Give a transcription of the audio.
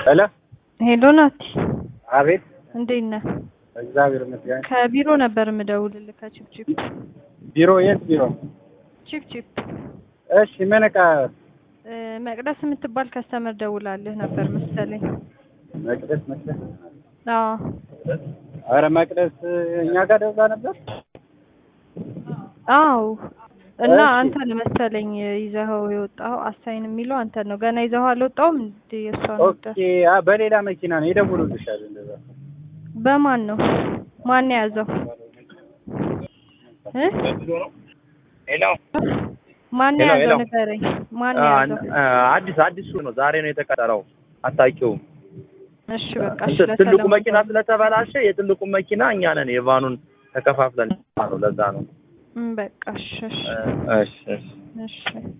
ሄሎ ሄሎ ናቲ፣ አቤት። እንዴት ነህ? እግዚአብሔር ይመስገን። ከቢሮ ነበር የምደውልልህ ከቺፕቺፕ ቢሮ የት ቢሮ? ቺፕቺፕ እሺ ምን ዕቃ? እ፣ መቅደስ የምትባል ከስተመር ደውላልህ ነበር መሰለኝ። መቅደስ መቅደስ። አዎ አረ መቅደስ እኛ ጋር ደውላ ነበር። አዎ። እና እሺ። አንተ ነህ መሰለኝ ይዘኸው የወጣኸው አሳይን የሚለው አንተ ነው። ገና ይዘኸው አልወጣውም እንዴ? የእሷን ኦኬ። አ በሌላ መኪና ነው የደውሉልሻል። እንደዛ በማን ነው? ማን የያዘው እ? ሄሎ ማን ሄሎ፣ የያዘው ሄሎ። ንገረኝ። ማን አ- የያዘው? አ- አዲስ አዲሱ ነው። ዛሬ ነው የተቀጠረው። አታውቂውም። እሺ በቃ እሺ፣ እንትን ትልቁ ለሰላም መኪና ስለተበላሸ የትልቁ መኪና እኛ ነን የቫኑን ተከፋፍለን ነው። ለዛ ነው። እም፣ በቃ እሺ እሺ እ፣ እሺ እሺ እሺ